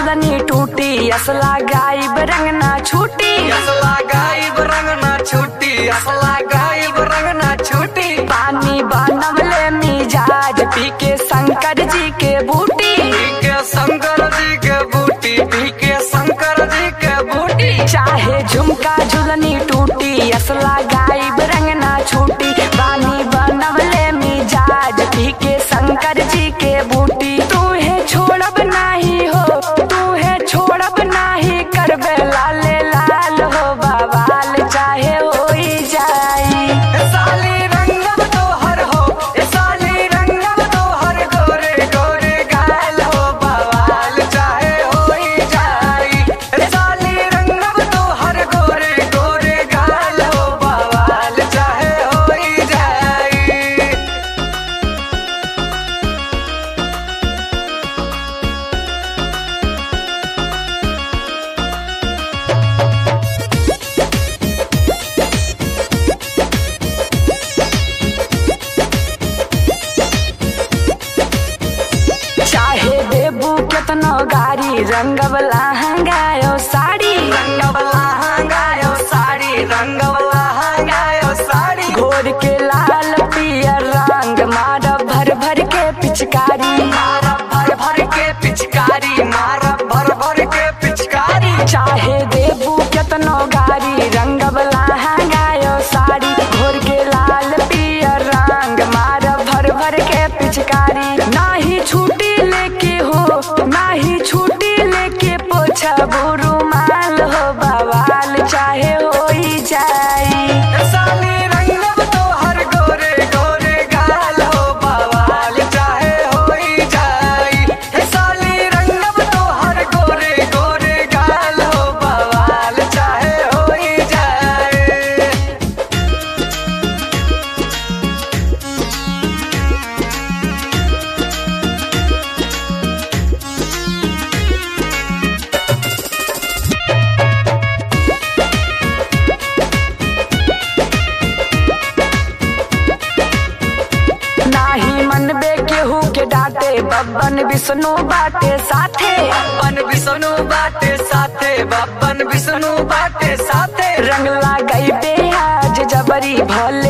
झुलनी टूटी असला गायब रंग ना छूटी असला गायब रंग ना छूटी असला गायब रंग ना छूटी पानी बनवले मिजाज पी के शंकर जी के बूटी पी के शंकर जी के बूटी पी के शंकर जी के बूटी चाहे झुमका झुलनी टूटी असला गायब रंग ना छूटी पानी बनवले मिजाज पी के शंकर जी के बूटी तू है छोड़ब नाही हो तू है छोड़ब नाही करबे लाले लाल हो बवाल चाहे होई जाई ए साली रंगम तोहर हो ए साली रंगम तोहर गोरे गोरे गाल हो बवाल चाहे होई जाई ए साली रंगम तोहर गोरे गोरे गाल हो बवाल चाहे होई जाई चाहे देबू केतनो गारी रंगवला हंगायो साड़ी रंगवला हंगायो साड़ी रंगवला हंगायो साड़ी घोर के लाल पियर रंग मार भर भर के पिचकारी मारा भर भर के पिचकारी मारा भर भर के पिचकारी चाहे देबू केतनो गारी रंगवला हंगायो साड़ी घोर के लाल पियर रंग मार भर भर के पिचकारी नाही छूटी लेके हो नाही छूटी लेके पोछा बुरुमाल हो बवाल चाहे होई जाई ए साली रंगव तोहर गोरे गोरे गाल हो बवाल चाहे होई जाई ए साली रंगव तोहर गोरे गोरे गाल हो बवाल चाहे होई जाई नाही मनबे केहू के डांटे बब्बन विष्णु बाटे साथे बप्पन विष्णु बाटे साथे बप्पन विष्णु बाटे साथे रंग लगाई आज जबरी भल